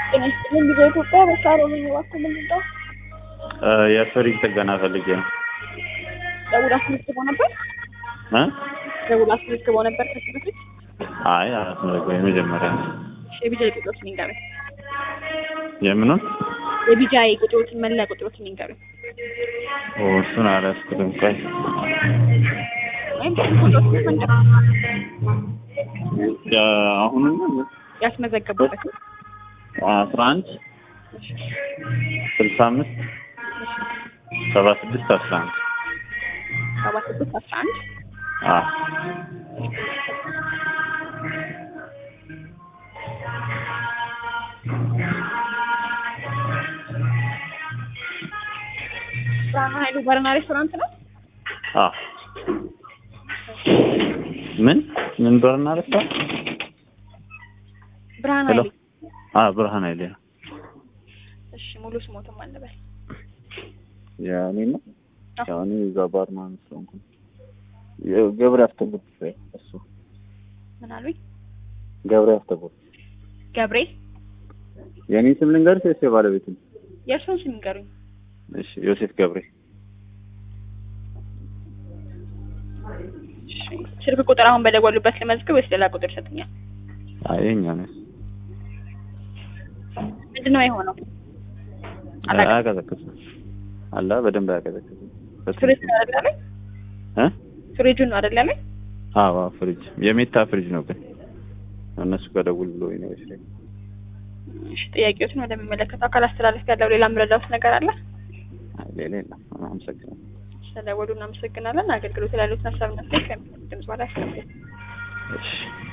ጤና ይስጥልኝ ጊዜ ኢትዮጵያ በሳሮ ነኝ። እባክዎ ምንድን ነው? የፍሪጅ ጥገና ፈልጌ ነው። ደውል አስመዝግበው ነበር? እ ደውል አስመዝግበው ነበር ከዚህ በፊት? አይ አላስመዘገበም። የመጀመሪያ ነው። እሺ፣ የቢጃይ ቁጥሮችን ይንገሩኝ። የምኑን? የቢጃይ ቁጥሮችን መለያ ቁጥሮችን ይንገሩኝ። ኦ እሱን አላስኩትም። ቆይ ወይም ቁጥሮችን መንገር አሁን ያስመዘገቡበት አስራ አንድ ስልሳ አምስት ሰባ ስድስት አስራ አንድ ሰባ ስድስት አስራ አንድ አዎ ብርሃኑ ኃይሉ ባርና ሬስቶራንት ነው። አዎ ምን ምን በርና ረስታ ብርሃኑ ሄሎ ኃይሉ አ ብርሃን አይደል ነው እሺ፣ ሙሉ ስሞትም አልበል ያኔ ነው አዎ። ያኔ እዛ ባርማን ስለሆንኩ ገብረ አስተቡት እሱ ምን አሉኝ? ገብረ አስተቡት ገብሬ የኔ ስም ልንገርሽ ወይስ የባለቤቱን? የእርሱን ስም ይንገሩኝ። እሺ ዮሴፍ ገብሬ እሺ፣ ስልክ ቁጥር አሁን በደወሉበት ልመዝግብ ወይስ ሌላ ቁጥር ይሰጡኛል? አይ የኛ ነው ምንድን ነው የሆነው? አላውቅም። አያቀዘቅዝም አላ በደንብ አያቀዘቅዝም ፍሪጅ ነው አይደል ያለኝ? እ ፍሪጁን ነው አይደል ያለኝ? አዎ ፍሪጅ የሜታ ፍሪጅ ነው ግን እነሱ ጋር ደውል ብሎ ነው እሺ እሺ፣ ጥያቄዎችን ወደሚመለከተው አካል አስተላለፍ ያለው ሌላ ምረዳውስ ነገር አለ? አይ ሌላ የለም አመሰግናለሁ ስለደወሉ እናመሰግናለን። አገልግሎት ላሉት ሀሳብና አስተያየት ከሚሰጡት ድምጽ በላይ ያስቀምጡ። እሺ